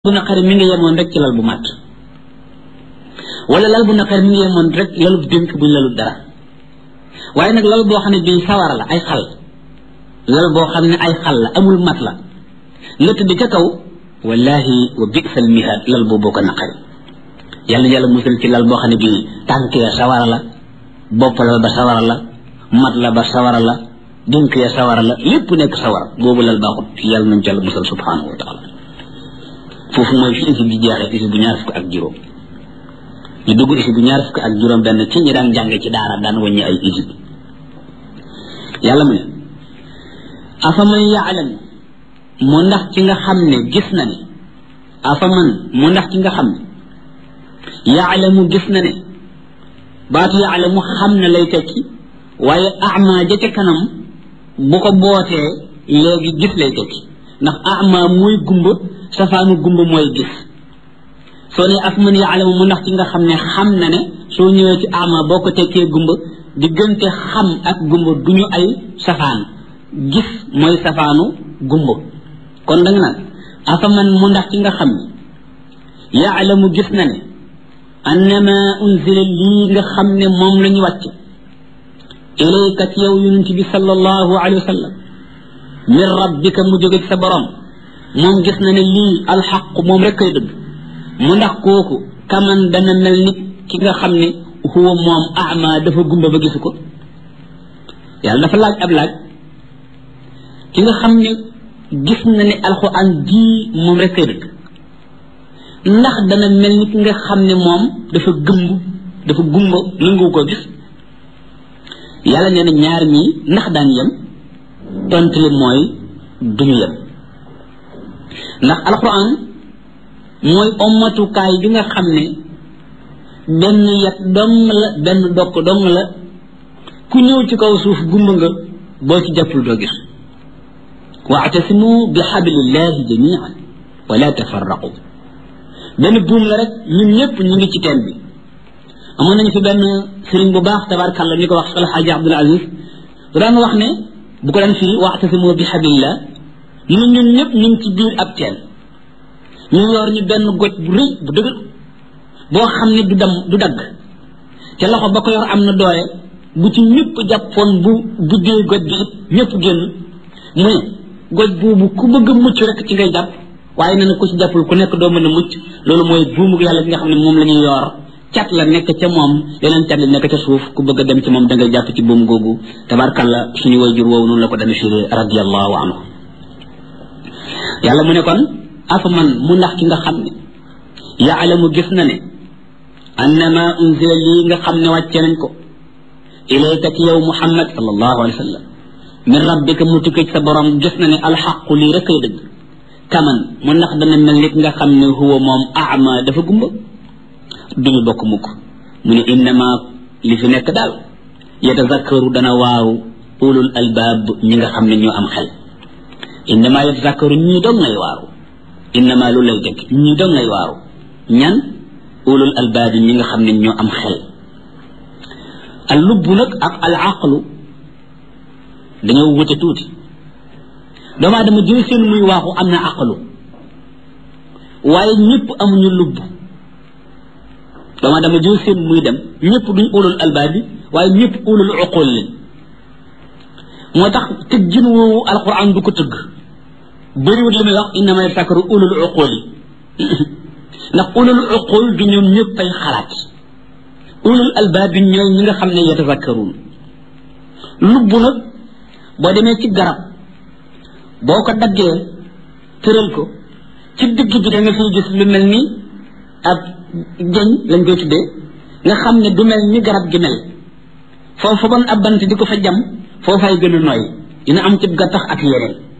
bu naqari mi ngi yemoon rek ci lal bu màtt wala lal bu naqari mi ngi yemoon rek lalub dénk buñ lalul dara waaye nag lal boo xam ne bii sawara la ay xal lal boo xam ne ay xal la amul mat la nga tëdd ca kaw wallahi wa bisal mihaad lal boo boo ko naqari yàlla yàlla musal ci lal boo xam ne bii tànk ya sawara la bopp la ba sawara la mat la ba sawara la dénk ya sawara la lépp nekk sawara boobu lal baaxut yàlla nañ ci yàlla musal subhanahu wa taala foofu mooy fi isi bi jeexee isi bu ñaar fukk ak juróom ñu dugg isi bu ñaar fukk ak juróom benn ci ñi daan jànge ci daara daan wàññi ay isi yàlla mu ne afaman yaalam mu ndax ci nga xam ne gis na ne afaman mu ndax ci nga xam ne yaalamu gis na ne baatu yaalamu xam na lay tekki waaye ama ja ca kanam bu ko bootee léegi gis lay tekki ndax ama mooy gumba safaanu gumba mooy gis soo ne af man yaalamu mu ndax ci nga xam ne xam na ne soo ñëwee ci ama boo ko tekkee gumba diggante xam ak gumba du ñu ay safaan gis mooy safaanu gumba kon da nga naan afa man mu ndax ci nga xam ne yaalamu gis na ne annama unzila lii nga xam ne moom la ñu wàcc ilayka ci yow yonent bi sallallahu alayhi wa sallam min rabbika mu jóge ci sa borom moom gis na ne lii alxaq moom rek koy dëgg mu ndax kooku kaman dana mel ni ki nga xam ne huwa moom ama dafa gumba ba gisu ko yàlla dafa laaj ab laaj ki nga xam ne gis na ne alxuraan jii moom rek koy dëgg ndax dana mel ni ki nga xam ne moom dafa gëmb dafa gumba nangu ko gis yàlla nee na ñaar ñii ndax daan yem tontu li mooy duñu yem ndax alquran mooy ommatukaay bi nga xam ne benn yat dong la benn dokk dong la ku ñëw ci kaw suuf gumba nga boo ci jàppul doo gis waatasimu bi xablillahi jamian wala tafarraqu benn buum la rek ñun ñëpp ñu ngi ci teen bi amoon nañu fi benn sëriñ bu baax tabarakàllah ñu ko wax Al Hadji Abdul Aziz bu daan wax ne bu ko daan firi waatasimu bi xablillah ñu ñun ñëpp ñu ngi ci biir ab teen ñu yor ñu benn goj bu rëy bu dëgër boo xam ne du dam du dagg te loxo ba ko yor am na doole bu ci ñëpp jàppoon bu buddee goj bi it ñëpp génn mu ne goj boobu ku bëgg a mucc rek ci ngay jàpp waaye nee na ku ci jàppul ku nekk doo mën a mucc loolu mooy buumu yàlla bi nga xam ne moom la ñuy yor cat la nekk ca moom yeneen cat la nekk ca suuf ku bëgg a dem ci moom da ngay jàpp ci buum googu tabarkalla suñu wayjur woowu noonu la ko dana firi radiallahu anhu yàlla mu ne kon afa man mu ndax ki nga xam ne yaalamu gis na ne annama unzila lii nga xam ne wàcce nañ ko ilayka ci yow muhammad sallallahu alayhi wa sallam min rabbika mu tukkee ci sa borom gis na ne alxaqu lii rek ay dëgg kaman mu ndax dana mel nit nga xam ne huwa moom ama dafa gumba duñu bokk mukk mu ne innama li fi nekk daal yatazakkaru dana waaw ulul albaab ñi nga xam ne ñoo am xel innama yatazakkaru ñii dong ngay waaru innama lu lay dëgg ñii dong ngay waaru ñan ulul albaab ñi nga xam ne ñoo am xel al lubbu nag ak al aqlu dañoo wute tuuti doomu aadama jël seen muy waaxu am na aqlu waaye ñëpp amuñu lubb doomu aadama jël seen muy dem ñëpp duñ ulul albaab bi waaye ñëpp ulul uqul leen moo tax tëggin woowu alquran du ko tëgg bëriwut li muy wax innama yatazakkaru ulul uqul yi ndax ulul uqul du ñoom ñëpp ay xalaat ulul albaab bi ñooy ñi nga xam ne yatazakkaruun lubb nag boo demee ci garab boo ko daggee tëral ko ci digg bi da nga fiy gis lu mel ni ab jëñ lañ koy tuddee nga xam ne du mel ni garab gi mel foofu bon ab bant di ko fa jam foofay gën a nooy dina am ci gattax ak yeneen